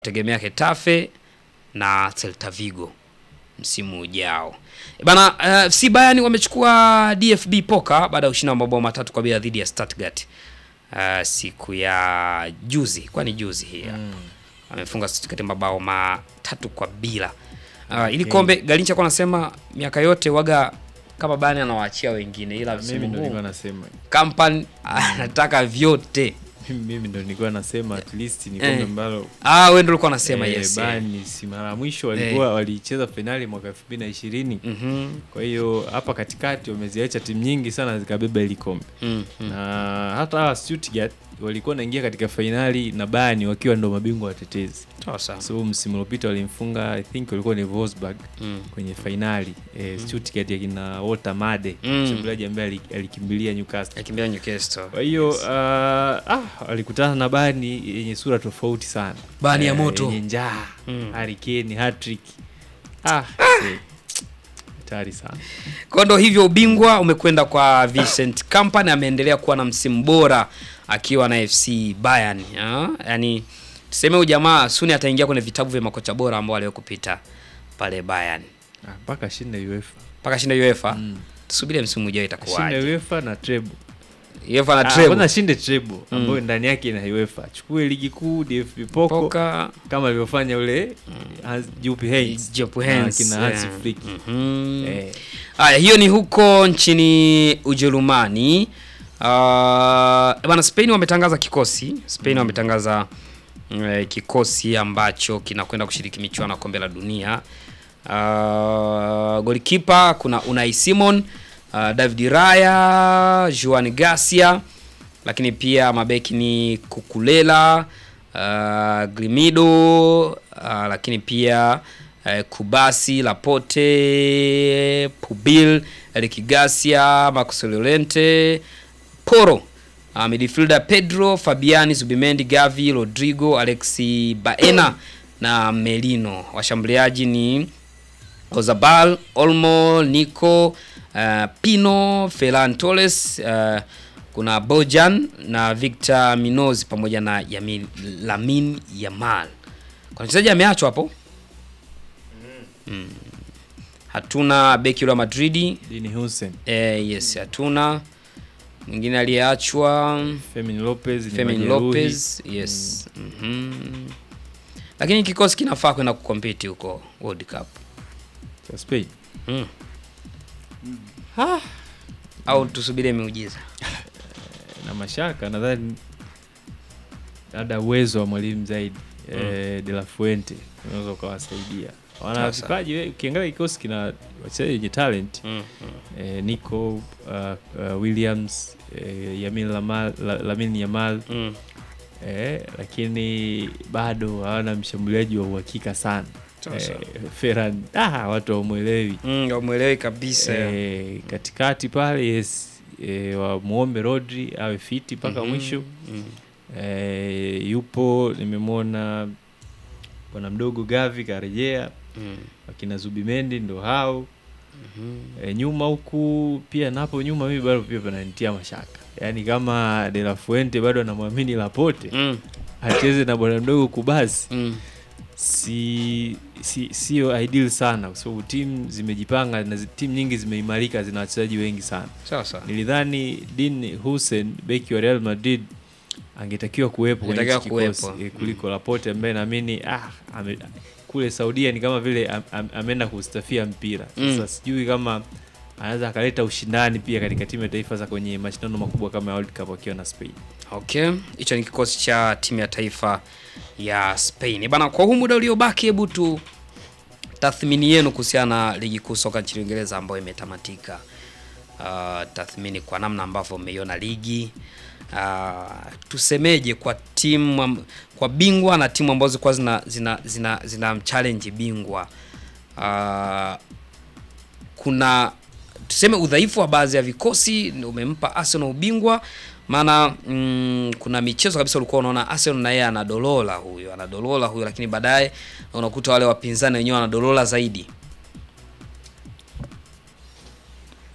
tegemea Hetafe na Celta Vigo msimu ujao. E Bana, uh, FC Bayern wamechukua DFB Poker baada ya ushindi wa mabao matatu kwa bila dhidi ya Stuttgart uh, siku ya juzi, kwani juzi hii mm. amefunga Stuttgart mabao matatu kwa bila uh, ili kombe Galincha kwa anasema miaka yote waga kama Bayern anawaachia wengine, ila Mimi msimu ndo huu nilikuwa nasema Kampan anataka vyote. mimi mimi ndo nilikuwa nasema at least ni kombe Eh. ambalo Ah, wewe ndio ulikuwa unasema eh, yes. Bayern si mara ya mwisho walikuwa walicheza fainali mwaka 2020 Mhm. kwa hiyo hapa katikati wameziacha timu nyingi sana zikabeba hili kombe Mm, mm. na hata hawa Stuttgart walikuwa wanaingia katika fainali na Bayern wakiwa ndo mabingwa watetezi Sawa sawa. so msimu uliopita walimfunga I think walikuwa ni Wolfsburg Mm. kwenye fainali eh, Stuttgart yakina Walter Made Mm. mshambuliaji ambaye ali- alikimbilia Newcastle Akimbia Newcastle. kwa hiyo uh, ah, walikutana na Bani yenye sura tofauti sana, Bayern ya Eh, moto. yenye njaa Mm. Harry Kane hat-trick. Ah, see, hatari sana. Kwa ndo hivyo ubingwa umekwenda kwa Vincent Kompany, ameendelea kuwa na msimu bora akiwa na FC Bayern. ya? Yaani tuseme huyu jamaa suni ataingia kwenye vitabu vya makocha bora ambao aliwahi kupita pale Bayern. Ah, mpaka shinde UEFA, Mpaka shinda UEFA. Mm. Tusubirie msimu ujao shinde itakuwaje. UEFA na treble. UEFA na Ah, treble. kwanza shinde treble ambayo ndani yake ina UEFA, chukue ligi kuu DFB Pokal Poka kama alivyofanya ule Hans Jupp Heynckes Jupp na Heynckes, kina yeah. Hansi Flick. Mhm. Eh, Haya, hiyo ni huko nchini Ujerumani. Uh, bwana Spain wametangaza kikosi. Spain wametangaza eh, kikosi ambacho kinakwenda kushiriki michuano ya kombe la dunia. Uh, golikipa kuna Unai Simon, uh, David Raya, Juan Garcia, lakini pia mabeki ni Kukulela, uh, Grimido, uh, lakini pia uh, Kubasi, Laporte, Pubil, Eric Garcia, Marcos Llorente, Poro, uh, midfielder Pedro, Fabiani, Zubimendi, Gavi, Rodrigo, Alexi Baena na Melino. Washambuliaji ni Ozabal, Olmo, Nico, uh, Pino, Ferran Torres, uh, kuna Bojan na Victor Minoz pamoja na Yamin, Lamin Yamal. Kuna mchezaji ameachwa hapo. Mm. Hatuna beki wa Madridi. Dini Hussein, Eh, yes, hatuna mwingine aliyeachwa Fermin Lopez, ni Fermin majeruhi. Lopez. Yes. Mhm. Lakini kikosi kinafaa kwenda kukompiti huko World Cup. Cha Spain. Mm. Au tusubirie miujiza. na mashaka nadhani labda uwezo wa mwalimu zaidi eh, De La Fuente unaweza ukawasaidia. Wana Sasa. vipaji, we- ukiangalia kikosi kina wachezaji wenye talent Mm. eh, Nico uh, uh, Williams eh, Yamin Lamal, la, Lamin Yamal Mm. eh, lakini bado hawana mshambuliaji wa uhakika sana Sasa. eh, Ferran ah, watu hawamwelewi Mm, wamuelewi kabisa. eh, katikati pale yes eh, wamwombe Rodri awe fiti mpaka Mhm. mwisho Mm. eh, yupo nimemwona bwana mdogo Gavi karejea, Mm. wakina Zubimendi ndo hao Mhm. e, nyuma huku pia napo nyuma mimi bado pia pananitia mashaka, yaani kama De La Fuente bado anamwamini Laporte Mm. acheze na bwana mdogo Kubasi Mm. si si sio ideal sana, kwa sababu timu zimejipanga na zi- timu nyingi zimeimarika, zina wachezaji wengi sana. Sasa. Nilidhani Dean Hussein beki wa Real Madrid angetakiwa kuwepo kwenye Angetakiwa hichi kikosi kuwepo. eh, kuliko Laporte ambaye naamini ah, ame, kule Saudia ni kama vile am, am, ameenda kustafia mpira. Sasa Mm. sijui kama anaweza akaleta ushindani pia katika timu ya taifa za kwenye mashindano makubwa kama ya World Cup akiwa na Spain. Okay, hicho ni kikosi cha timu ya taifa ya Spain. Bana, kwa huu muda uliobaki, hebu tu tathmini yenu kuhusiana na ligi kuu soka nchini Uingereza ambayo imetamatika. Uh, tathmini kwa namna ambavyo umeiona ligi uh, tusemeje kwa timu am- kwa bingwa na timu ambazo zilikuwa zina zina zina, zina challenge bingwa uh, kuna tuseme udhaifu wa baadhi ya vikosi ndio umempa Arsenal ubingwa maana mm, kuna michezo kabisa ulikuwa unaona Arsenal na yeye anadolola huyo anadolola huyo, lakini baadaye unakuta wale wapinzani wenyewe wanadolola zaidi.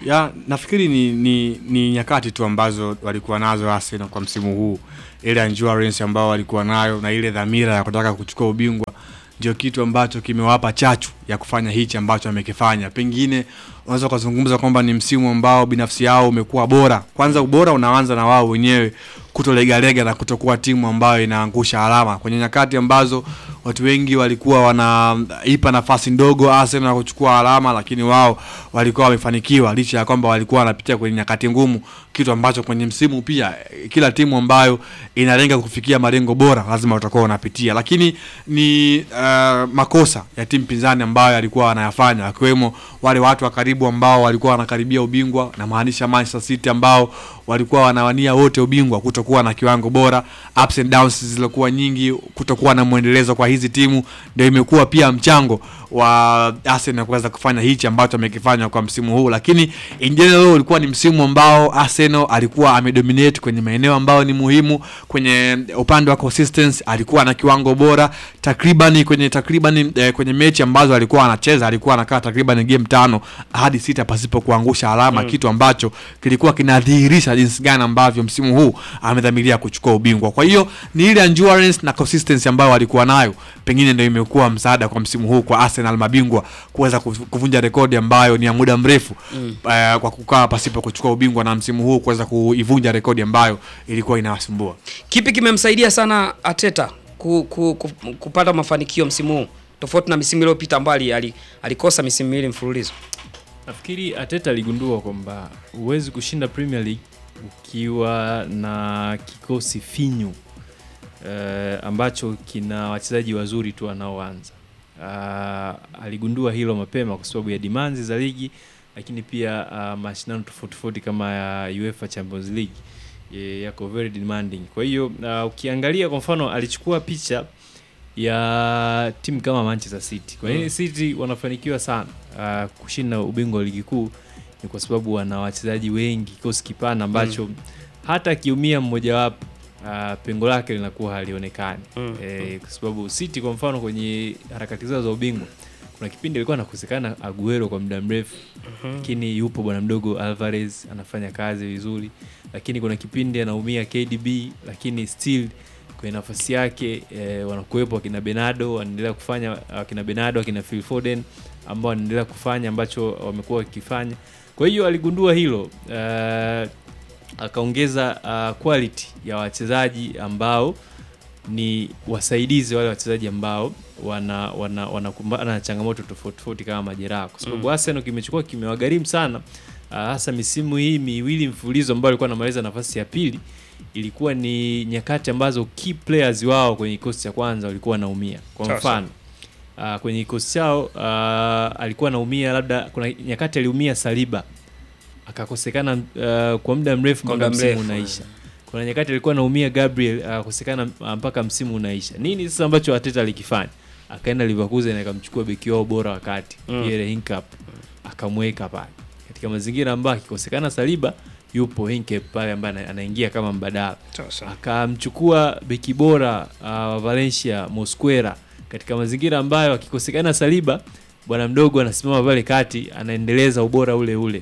ya nafikiri ni, ni, ni nyakati tu ambazo walikuwa nazo Arsenal kwa msimu huu, ile endurance ambao walikuwa nayo na ile dhamira ya kutaka kuchukua ubingwa ndio kitu ambacho kimewapa chachu ya kufanya hichi ambacho amekifanya. Pengine unaweza ukazungumza kwamba ni msimu ambao binafsi yao umekuwa bora. Kwanza ubora unaanza na wao wenyewe kutolegalega na kutokuwa timu ambayo inaangusha alama kwenye nyakati ambazo watu wengi walikuwa wanaipa nafasi ndogo Arsenal kuchukua alama, lakini wao walikuwa wamefanikiwa licha ya kwamba walikuwa wanapitia kwenye nyakati ngumu, kitu ambacho kwenye msimu pia eh, kila timu ambayo inalenga kufikia malengo bora lazima watakuwa wanapitia, lakini ni uh, makosa ya timu pinzani ambayo alikuwa wanayafanya, akiwemo wale watu wa karibu ambao walikuwa wanakaribia ubingwa, na maanisha Manchester City ambao walikuwa wanawania wote ubingwa, kutokuwa na kiwango bora, ups and downs zilizokuwa nyingi, kutokuwa na mwendelezo kwa hizi timu, ndio imekuwa pia mchango wa Arsenal kuweza kufanya hichi ambacho amekifanya kwa msimu huu, lakini in general ulikuwa ni msimu ambao Arsenal alikuwa amedominate kwenye maeneo ambayo ni muhimu. Kwenye upande wa consistency alikuwa na kiwango bora takriban kwenye takriban eh, kwenye mechi ambazo alikuwa anacheza alikuwa anakaa takriban game tano hadi sita pasipo kuangusha alama mm. kitu ambacho kilikuwa kinadhihirisha jinsi gani ambavyo msimu huu amedhamiria kuchukua ubingwa. Kwa hiyo ni ile endurance na consistency ambayo alikuwa nayo, pengine ndio imekuwa msaada kwa msimu huu kwa Arsenal mabingwa kuweza kuv- kuvunja rekodi ambayo ni ya muda mrefu mm. uh, kwa kukaa pasipo kuchukua ubingwa na msimu huu kuweza kuivunja rekodi ambayo ilikuwa inawasumbua. Kipi kimemsaidia sana Ateta ku, ku, ku, kupata mafanikio msimu huu tofauti na misimu iliyopita ambayo ali- ali- alikosa misimu miwili mfululizo? Nafikiri Ateta aligundua kwamba huwezi kushinda Premier League ukiwa na kikosi finyu eh, ambacho kina wachezaji wazuri tu wanaoanza. Uh, aligundua hilo mapema kwa sababu ya demands za ligi, lakini pia uh, mashindano tofauti tofauti kama ya UEFA Champions League eh, yako very demanding. Kwa hiyo uh, ukiangalia kwa mfano alichukua picha ya timu kama Manchester City. Kwa nini Mm. City wanafanikiwa sana uh, kushinda ubingwa wa ligi kuu? Ni kwa sababu wana wachezaji wengi, kikosi kipana ambacho hata akiumia mmojawapo uh, pengo lake linakuwa halionekani Mm. eh, kwa sababu City kwa mfano kwenye harakati zao za ubingwa kuna kipindi alikuwa anakosekana Aguero kwa muda mrefu lakini yupo bwana mdogo Alvarez anafanya kazi vizuri, lakini kuna kipindi anaumia KDB, lakini still kwenye nafasi yake eh, wanakuwepo akina Benado wanaendelea kufanya, akina Benado akina Phil Foden ambao wanaendelea kufanya ambacho wamekuwa wakifanya. Kwa hiyo aligundua hilo eh, akaongeza uh, quality ya wachezaji ambao ni wasaidizi wale wachezaji ambao wana wana wanakumbana na changamoto tofauti tofauti kama majeraha, kwa sababu Mm. Arsenal kimechukua kimewagharimu sana uh, hasa misimu hii miwili mfululizo ambayo alikuwa anamaliza nafasi ya pili, ilikuwa ni nyakati ambazo key players wao kwenye kikosi cha kwanza walikuwa wanaumia. Kwa Sawa, mfano uh, kwenye kikosi chao uh, alikuwa anaumia, labda kuna nyakati aliumia Saliba akakosekana uh, kwa muda mrefu Kwa mpaka muda msimu mrefu, unaisha. Kuna nyakati alikuwa anaumia Gabriel akakosekana uh, mpaka msimu unaisha. Nini sasa ambacho Arteta alikifanya? Akaenda Leverkusen akamchukua beki wao bora wakati Mm. Pierre Hinkap akamweka pale katika mazingira ambayo akikosekana Saliba yupo Hinkap pale ambaye ana- anaingia kama mbadala akamchukua beki bora uh, wa Valencia Mosquera katika mazingira ambayo akikosekana Saliba bwana mdogo anasimama pale kati anaendeleza ubora ule ule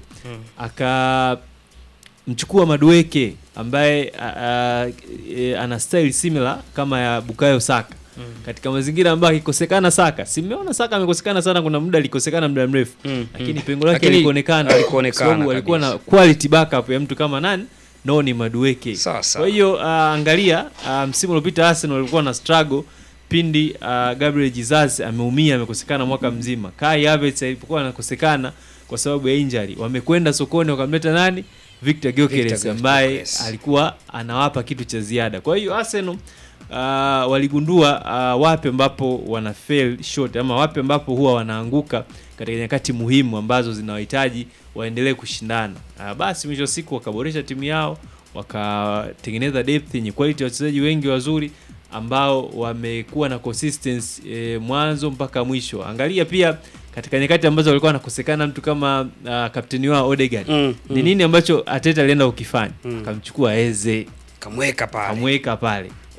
akamchukua Madueke ambaye a, a, e, ana style similar kama ya Bukayo Saka katika mazingira ambayo akikosekana Saka, simeona Saka amekosekana sana, kuna muda alikosekana muda mrefu Mm, lakini mm. pengo lake Lakini alikuonekana alikuonekana kwa sababu alikuwa na kabisa. quality backup ya mtu kama nani Noni Madueke. Sawa, sawa. Kwa hiyo uh, angalia uh, msimu uliopita Arsenal walikuwa na struggle pindi uh, Gabriel Jesus ameumia amekosekana mwaka mzima. Kai Havertz alipokuwa anakosekana kwa sababu ya injury, wamekwenda sokoni wakamleta nani? Victor Gyökeres Victor ambaye Gyökeres. alikuwa anawapa kitu cha ziada. Kwa hiyo Arsenal uh, waligundua uh, wapi ambapo wana fail short ama wapi ambapo huwa wanaanguka katika nyakati muhimu ambazo zinawahitaji waendelee kushindana. Uh, basi mwisho wa siku wakaboresha timu yao, wakatengeneza depth yenye quality ya wachezaji wengi wazuri ambao wamekuwa na consistency eh, mwanzo mpaka mwisho. Angalia pia katika nyakati ambazo walikuwa wanakosekana mtu kama uh, kapteni wao Odegaard. Mm, Ni mm. nini ambacho Arteta alienda ukifanya? Mm. Akamchukua Eze kamweka pale amweka pale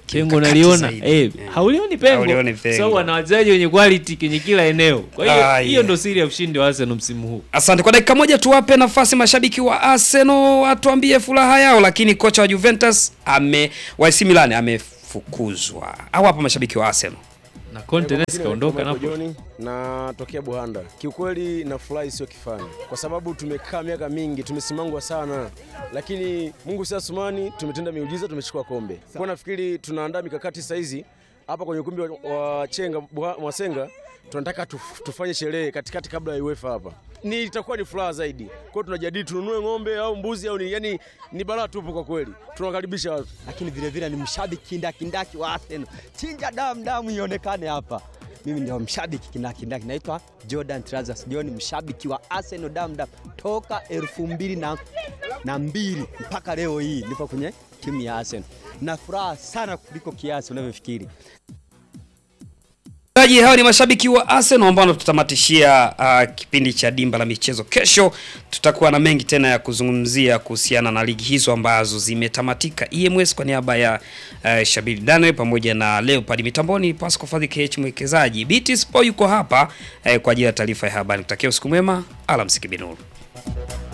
pengo Kimkakati naliona zaidi. eh, haulioni pengo Haulioni pengo. sababu wana wachezaji wenye quality kwenye kila eneo kwa hiyo Ah, hiyo yeah. ndo siri ya ushindi wa Arsenal msimu huu Asante kwa dakika moja, tuwape nafasi mashabiki wa Arsenal watuambie furaha yao, lakini kocha wa Juventus ame wa AC Milan amefukuzwa. Au hapa mashabiki wa Arsenal na Conte naye kaondoka Michael napo John na tokea Buhanda. Kiukweli nafurahi sio kifani, kwa sababu tumekaa miaka mingi, tumesimangwa sana, lakini Mungu si Asumani, tumetenda miujiza, tumechukua kombe. Kwa nafikiri tunaandaa mikakati sasa hizi hapa kwenye ukumbi wa, wa Chenga Buha- Mwasenga, tunataka tuf, tufanye sherehe katikati kabla ya UEFA hapa, ni itakuwa ni furaha zaidi. Kwa hiyo tunajadili tununue ng'ombe au mbuzi au ni, yani ni balaa tupu kwa kweli, tunawakaribisha watu. lakini vile vile ni mshabiki kindakindaki wa Arsenal. Chinja damu damu ionekane hapa. Mimi ndio mshabiki kindakindaki, naitwa Jordan Trazas John, mshabiki wa Arsenal damu damu toka elfu mbili na, na mbili mpaka leo hii nipo kwenye timu ya Arsenal. Na furaha sana kuliko kiasi unavyofikiri. Wachezaji hao ni mashabiki wa Arsenal ambao tutatamatishia uh, kipindi cha dimba la michezo. Kesho tutakuwa na mengi tena ya kuzungumzia kuhusiana na ligi hizo ambazo zimetamatika. EMS kwa niaba ya uh, Shabiri Daniel pamoja na Leopard mitamboni, Pascal Fadhi KH mwekezaji. BT Sport yuko hapa uh, kwa ajili ya taarifa ya habari. Kutakia usiku mwema, alamsiki binuru.